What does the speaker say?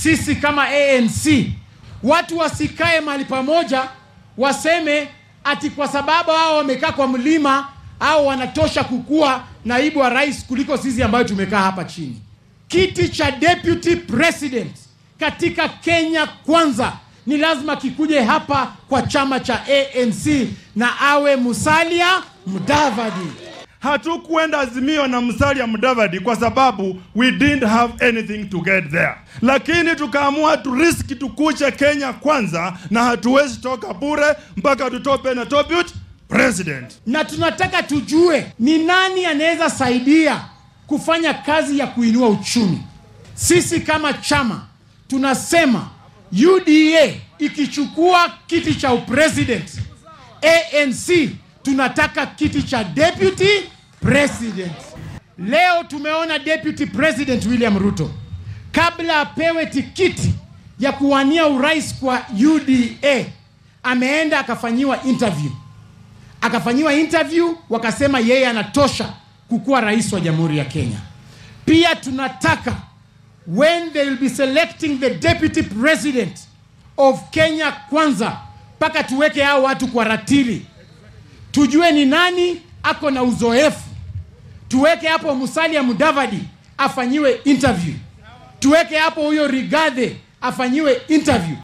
sisi kama ANC watu wasikae mahali pamoja waseme ati kwa sababu hao wamekaa kwa mlima au wanatosha kukuwa naibu wa rais kuliko sisi ambayo tumekaa hapa chini. Kiti cha deputy president katika Kenya kwanza ni lazima kikuje hapa kwa chama cha ANC na awe Musalia Mudavadi. Hatukuenda Azimio na Musalia Mudavadi kwa sababu we didn't have anything to get there, lakini tukaamua tu risk tukuche Kenya kwanza, na hatuwezi toka bure mpaka tutope na deputy president. na tunataka tujue ni nani anaweza saidia kufanya kazi ya kuinua uchumi. Sisi kama chama tunasema UDA ikichukua kiti cha upresident, ANC tunataka kiti cha deputy president. Leo tumeona deputy president William Ruto kabla apewe tikiti ya kuwania urais kwa UDA ameenda akafanyiwa interview akafanyiwa interview wakasema yeye anatosha kukuwa rais wa jamhuri ya Kenya. Pia tunataka when they will be selecting the deputy president of Kenya kwanza, mpaka tuweke hao watu kwa ratili, tujue ni nani ako na uzoefu. Tuweke hapo Musalia Mudavadi afanyiwe interview, tuweke hapo huyo Rigathi afanyiwe interview.